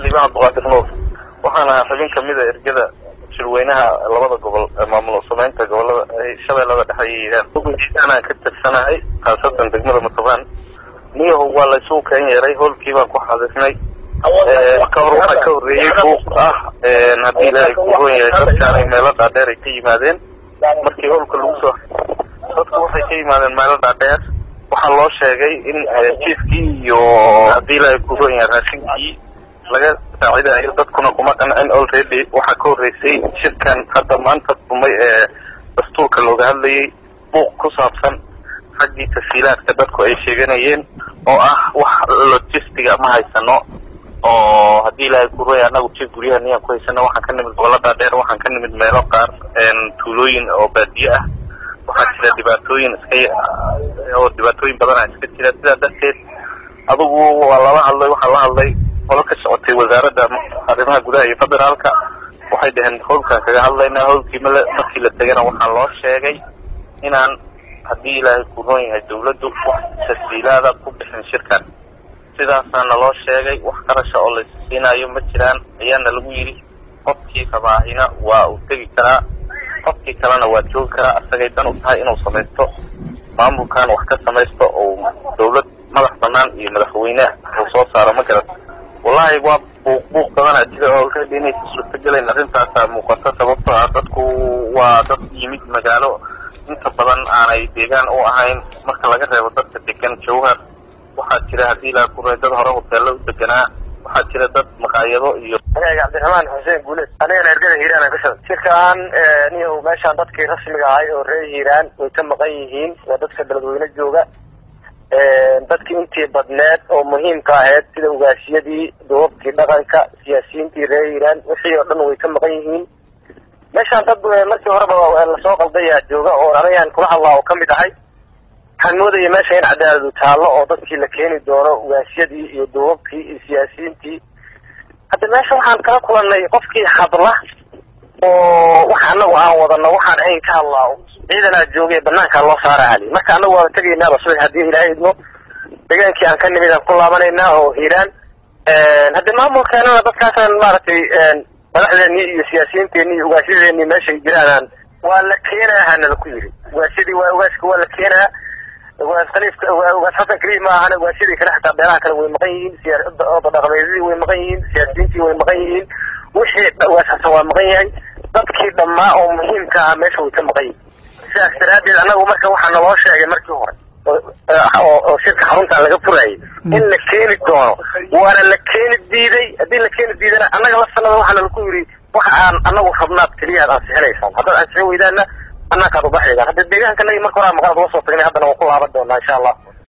liibaan cabdiqaadir nuur waxaan ahaa xubin kamida ergada shirweynaha labada gobol ee maamul sameynta gobolada shabeellada dhexe iyo hiiraan ugujiisaanaan ka tirsanahay khaasatan degmada matobaan niyahow waa laysugu keen yeeray hoolkii baan ku xaadisnay ka hor waxaa ka horreeyey buuq ah haddii ilaahay ku roon yahay dadkaanay meelo dhaadheer ay ka yimaadeen markii hoolka lagu soo dadku waxay ka yimaadeen meelo dhaadheer waxaa loo sheegay in jiifkii iyo haddii ilaahay ku roon yahay raashinkii laga saacidayo dadkuna kuma qancin already waxaa ka horreysay shirkan hadda maanta dumay ee dastuurka looga hadlayay buuq ku saabsan xaggii tasiilaadka dadku ay sheeganayeen oo ah wax logistiga ma haysano oo haddii ilaahay ku roya annagu jir guryaha niyaan ku haysano waxaan ka nimid gobolada dheer waxaan ka nimid meelo qaar tuulooyin oo baadiye ah waxaa jira dhibaatooyin iska oo dhibaatooyin badana iska jira sidaa darteed adugu waa lala hadlay waxaa la hadlay qolo ka socotay wasaaradda arrimaha gudaha iyo federaalka waxay dhaheen howlkaan kaga hadlaynaa howlkii male markii la tegana waxaa loo sheegay inaan haddii ilaahay ku roon yahay dawladdu wax tasiilaada ku bixin shirkan sidaasaana loo sheegay wax qarasha oo la siinayo ma jiraan ayaana lagu yidhi qofkii rabaahina waa uu tegi karaa qofkii kalena waa joogi karaa asagay dan u tahay inuu samaysto maamulkan wax ka samaysto oo dawlad madax banaan iyo madaxweyne uu soo saaro ma garan wallahi waa buuq buuq badanaa jira oo already inaysa suurtagelayn arrintaasaa muuqata sababtoo ah dadku waa dad yimid magaalo inta badan aanay deegaan u ahayn marka laga reebo dadka degan jawhar waxaa jira haddii ilaa ku dad hore hoteello u deganaa waxaa jira dad maqaayado iyo aniga cabdiraxmaan xuseen guuleed anigana ergada hiiraan aan ka shaqay shirkaan niyow meeshaan dadkii rasmiga ahay oo reer hiiraan way ka maqan yihiin waa dadka beledweyne jooga dadkii intii badneed oo muhiimka ahayd sida ugaashiyadii duubabkii dhaqanka siyaasiyiintii reer hiiraan wixii oo dhan way ka maqan yihiin meeshaan dad markii horeba lasoo qaldayaa jooga oo anigaan kula hadlaa oo kamid ahay waxaan moodaya meesha in cadaaladu taallo oo dadkii la keeni doono ugaashiyadii iyo duubabkii iyo siyaasiyiintii hadda meesha waxaan kala kulannay qofkii hadla oo wax anagu aan wadano waxaan ayn ka hadlaa ciidanaa joogay banaankaa loo saara ali marka anagu waaba tegaynaaba subax haddii ilaahay idmo degaankii aan ka nimid aan ku laabanaynaa oo hiiraan hadde maamulkeenana dadkaasaan maaragtay madaxdeennii iyo siyaasiyiinteennii iyo ugaasyadeennii meeshay jiraanaan waa la keenaa hanala ku yiri ugaasyadii waa ugaaska waa la keenaa ugaas khaliifka ugaas xasan kariim ma ahana ugaasyadii kale xataa beelaha kale way maqan yihiin siyaada dhaqameedyadii way maqan yihiin siyaasiyiintii way maqan yihiin wixii ugaas xasan waa maqan yahay dadkii dhammaa oo muhiimka ah meesha way ka maqan yihiin sidaas daraaddeed annagu marka waxaa naloo sheegay markii hore oo shirka xaruntan laga furayay in la keeni doono waana la keeni diiday haddii la keeni diidana annaga la sanada waxaana laku yidhi waxa aan anagu rabnaad keliya ad ansixinaysaan haddaad ansixin weydaana banaankaad ubaxaydaan hadda deegaanka nagi marka horaa maqaad ula soo tagnay haddana waan ku laaban doonaa insha allah